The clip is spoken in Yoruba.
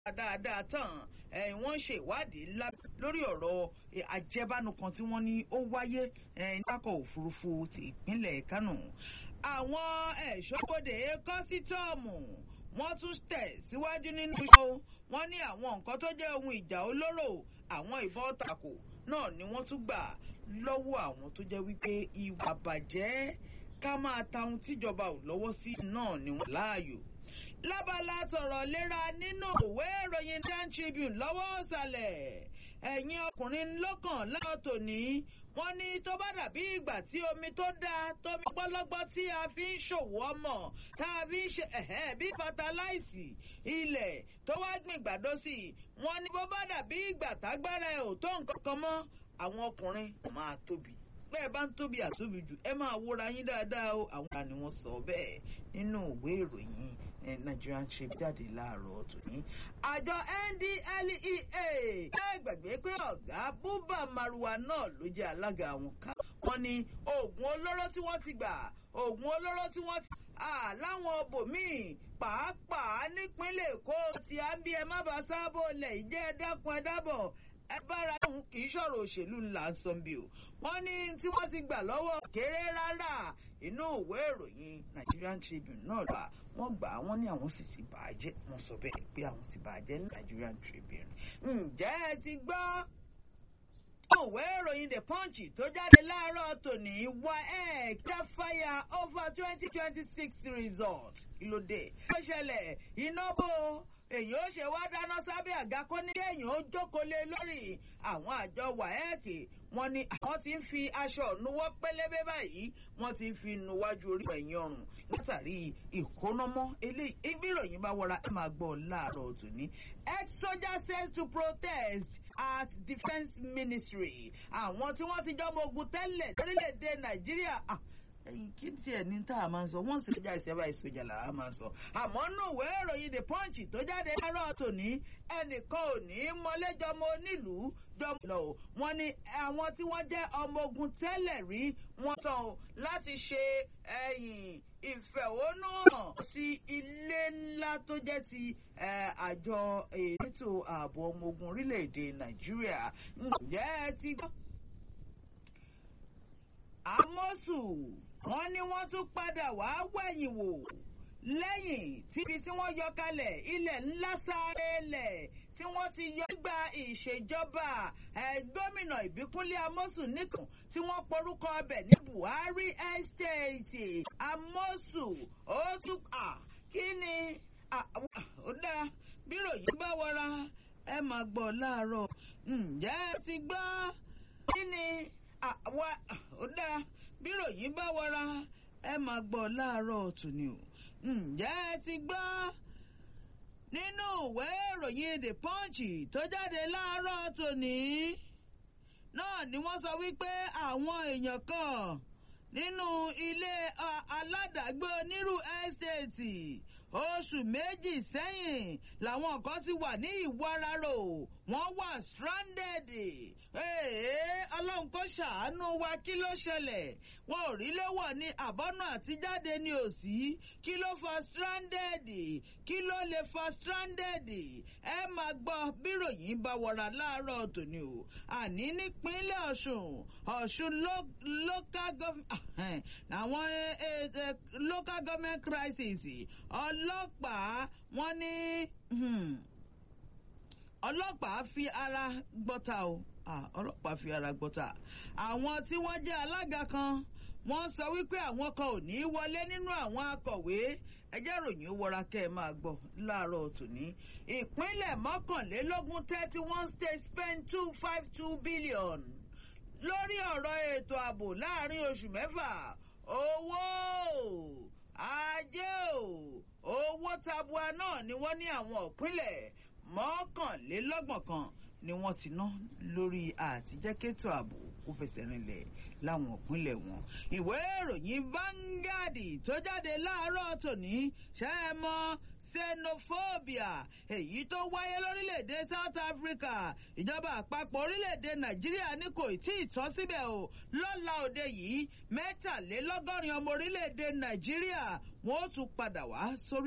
dáadáa tán wọ́n ṣe ìwádìí lórí ọ̀rọ̀ àjẹbánu kan tí wọ́n ní ó wáyé nípakọ̀ òfurufú ti ìpínlẹ̀ Kánò àwọn ẹ̀ṣọ́bodè kọ́sítọ́ọ̀mù wọ́n tún tẹ̀ síwájú nínú iṣẹ́ wọn ní àwọn nǹkan tó jẹ́ ohun ìjà olóró àwọn ìbọn tako náà ni wọ́n tún gbà lọ́wọ́ àwọn tó jẹ́ wípé ìwà bàjẹ́ ká máa ta ohun tíjọba ò lọ́wọ́ sí náà ni wọ́n láàyò lábala tọ̀rọ̀ léra nínú ìwé ìròyìn Dan Tribune lọ́wọ́ ọ̀sàlẹ̀ ẹ̀yin ọkùnrin lọ́kàn láwọn tòní wọ́n ní tó bá dàbí ìgbà tí omi tó dáa tómi gbọ́lọ́gbọ́ tí a fi ń ṣòwò ọmọ tá a fi ń ṣe ẹ̀hẹ́ bí fataláìsì ilẹ̀ tó wá gbìn gbàdó sí i wọ́n ní bó bá dàbí ìgbà tágbára ẹ̀ ò tó nǹkan kan mọ́ àwọn ọkùnrin máa tóbi bẹ́ẹ̀ bá ń tóbi àtóbi jù ẹ máa wúra yín dáadáa o àwọn kan ni wọ́n sọ bẹ́ẹ̀ nínú ìwé ìròyìn Nigerian Tribune jáde láàárọ̀ tòní. àjọ NDLEA ẹ gbàgbé pé ọ̀gá Buba Marwa náà ló jẹ́ alága àwọn ká. wọ́n ní oògùn olóró tí wọ́n ti gbà oògùn olóró tí wọ́n ti láwọn bòmíì pàápàá nípínlẹ̀ Èkó tí à ń bí ẹ má bàa sábò lẹ̀ ìjẹ́ ẹ dákun ẹ dábọ̀ ẹ bára òun kì í ṣọ̀rọ̀ òṣèlú ńlá ń sọ bí o wọ́n ní tí wọ́n ti gbà lọ́wọ́ kéré rárá inú ìwé ìròyìn Nigerian Tribune náà lọ́wọ́ wọ́n gbà á wọ́n ní àwọn sì ti bàjẹ́ wọ́n sọ bẹ́ẹ̀ pé àwọn ti bàjẹ́ ní Nigerian Tribune ǹjẹ́ ẹ ti gbọ́ ìwé ìròyìn The Punch tó jáde láàárọ̀ tòní waec fire over twenty twenty six result kí ló dé. ó ṣẹlẹ̀ iná bò èyí ó ṣe wá dáná sábẹ́ àga kó ní kéèyàn ó jókòó lé lórí àwọn àjọ waec wọ́n ní àwọn ti ń fi aṣọ nuwọ́ pélébé báyìí wọ́n ti ń fi nuwájú orí ẹ̀yìn ọrùn látàrí ìkónámọ́ eléyìí ibi ìròyìn bá wọra ẹ máa gbọ́ láàárọ̀ tòní. ex-soldier says to protest at defence ministry àwọn tí wọ́n ti jọmọ ogun tẹ́lẹ̀ lórílẹ̀‐èdè nàìjíríà ẹyin kí tiẹ̀ ní tá a máa ń sọ wọ́n sì lọ́jà ìṣẹ́bà ìṣòjà là á máa sọ. àmọ́ nù ìwé ìròyìn the punch tó jáde láàárọ̀ tòní ẹnìkan ò ní mọ́lẹ́jọ́mọ onílùú jọmọ lọ. wọ́n ní àwọn tí wọ́n jẹ́ ọmọ ogun tẹ́lẹ̀ rí wọ́n tán láti ṣe ẹ̀yìn ìfẹ̀hónúhàn sí ilé ńlá tó jẹ́ ti àjọ ètò ààbò ọmọ ogun orílẹ̀-èdè nàìjíríà. ǹjẹ́ ẹ ti gbọ́? àmọ́sù wọ́n ní wọ́n tún padà wá wẹ̀yìn wò lẹ́yìn tíbi tí wọ́n yọ kalẹ̀ ilẹ̀ ńlá sáré lẹ̀ tí wọ́n ti yọ gba ìṣèjọba gómìnà ìbíkúnlé amósù nìkan tí wọ́n porúkọ ọbẹ̀ ní buhari estate amósù ó tún kí ni ó dáa bírò yìí bá wọra ẹ máa gbọ́ láàárọ̀ ǹjẹ́ ẹ ti gbọ́ kí ni àwa ó dáa bírò yìí bá wọra ẹ máa gbọ́ láàárọ̀ tòní o ǹjẹ́ ẹ ti gbọ́ nínú ìwé ìròyìn the punch tó jáde láàárọ̀ tòní náà ni wọ́n sọ wípé àwọn èèyàn kan nínú ilé aládàgbé onírú ẹ́stéètì oṣù méjì sẹ́yìn làwọn kan ti wà ní ìwararò wọ́n wà stranded ọlọ́run kò ṣàánú wa kí ló ṣẹlẹ̀ wọn ò rí léwọ̀ ní àbọ́nà àtijáde ní òsì kí ló fa stranded kí ló lè fa stranded ẹ máa gbọ́ bíròyìn bá wọra láàárọ̀ tòní o àní nípínlẹ̀ ọ̀ṣun ọ̀ṣun local government àwọn local government crisis ọlọ́pàá wọ́n ní ọlọ́pàá fi ara gbọ́ta o ọlọ́pàá fi ara gbọ́ta àwọn tí wọ́n jẹ́ alága kan wọ́n sọ wípé àwọn kan ò ní í wọlé nínú àwọn akọ̀wé ẹjẹ́ ròyìn ó wọra kẹ́ ẹ máa gbọ́ láàárọ̀ tòní ìpínlẹ̀ mọ́kànlélógún thirty one states spend two five two billion lórí ọ̀rọ̀ ètò ààbò láàrin oṣù mẹ́fà owó ajé o owó tabua náà ni wọ́n ní àwọn ìpínlẹ̀ mọ́kànlélọ́gbọ̀n kan ni wọ́n ti ná lórí àtijẹ́kẹ́tò ààbò kó fẹsẹ̀ rinlẹ̀ láwọn ìpínlẹ̀ wọn. ìwé ìròyìn Vanguard tó jáde láàárọ̀ tòní ṣe é mọ́ xenophobia èyí tó wáyé lórílẹ̀‐èdè South Africa ìjọba àpapọ̀ orílẹ̀‐èdè Nàìjíríà ní kò tí ì tán síbẹ̀ o lọ́la òde yìí mẹ́tàlélọ́gọ́rin ọmọ orílẹ̀‐èdè Nàìjíríà wọ́n ó tún padà wá sórí.